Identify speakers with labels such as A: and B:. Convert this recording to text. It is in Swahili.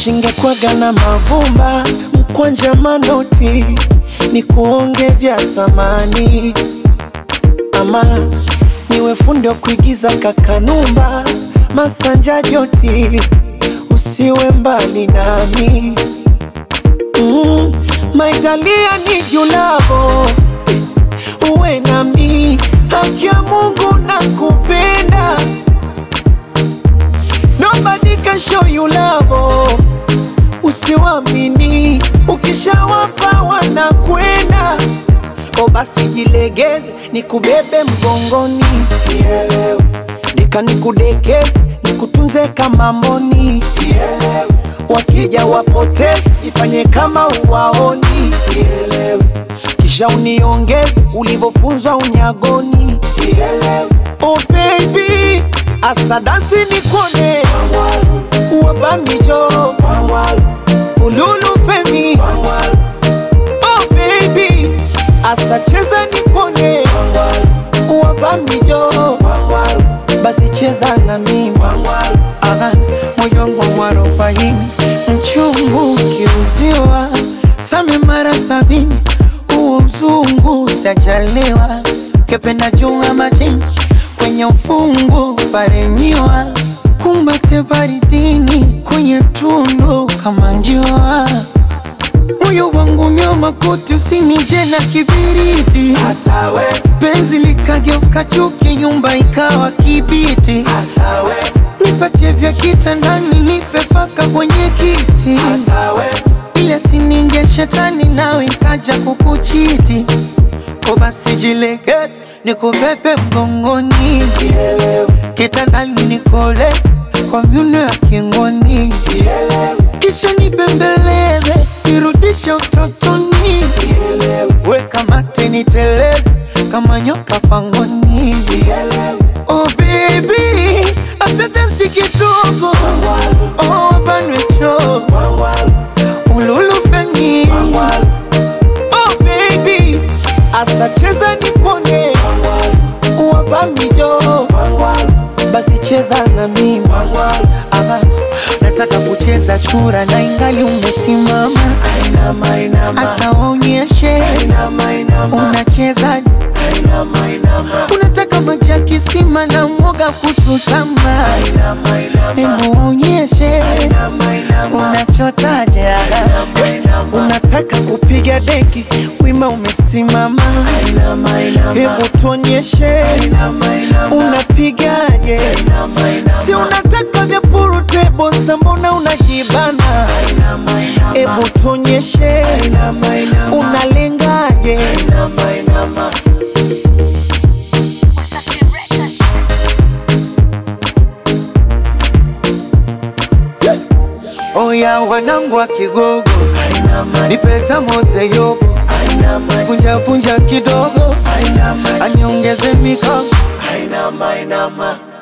A: shingekwaga na mavumba mkwanja manoti ni kuonge vya thamani ama niwe fundi wa kuigiza kakanumba masanja joti usiwe mbali nami mm, maitalia ni julavo uwe nami haki ya Mungu na kupenda nobody can show you love usiwamini ukishawapa wanakwenda o basi jilegeze nikubebe mgongoni Nielewe. deka nikudekeze nikutunze kama mboni Nielewe. wakija wapoteze ifanye kama uwaoni Nielewe. kisha uniongeze ulivyofunzwa unyagoni Nielewe. oh baby asadasi nikone wabamijo ululu femi oh baby asacheza nikone wabamijo basi cheza na mimi Aha, moyo wangu mwarobaini mchungu ukiuziwa same mara sabini huo mzungu sajaliwa kependa junga majini kwenye ufungu paremiwa kumbate baridini kwenye tundu kama njua moyo wangu nyoma kuti usinije na kibiriti
B: Asawe,
A: penzi likageuka chuki nyumba ikawa kibiti
B: asawe,
A: nipatie vya kitandani nipe paka kwenye kiti
B: asawe,
A: ile sininge shetani nawe ikaja kukuchiti ko basi jilegeze nikubebe mgongoni kitandani nikoleze kwa myuno ya kingoni kisha nibembeleze nirudishe utotoni weka mate niteleze kama nyoka pangoni oh baby asante si kidogo oh banwecho ululufeni oh baby asacheza nipone wabamijo basi cheza na mimi Aha, nataka kucheza chura na ingali umesimama
B: inama, inama,
A: asa waonyeshe
B: inama, inama,
A: unachezaje
B: inama, inama,
A: unataka maji ya kisima na mwoga kuchutama
B: inama, inama,
A: hebu waonyeshe
B: inama, inama,
A: unachotaje
B: inama,
A: unataka kupiga deki wima umesimama
B: inama, inama,
A: hebu tuonyeshe
B: inama, inama,
A: unapigaje
B: inama, inama,
A: si unataka vya purutebo mbona unajibana
B: inama, inama,
A: hebu tuonyeshe
B: inama, inama,
A: unalengaje
B: inama, inama.
A: oya wanangu wa kigogo
B: Ainama,
A: ni pesa mose yobo
B: ainama,
A: vunja vunja kidogo
B: ainama,
A: aniongeze mikono
B: ainama, ainama.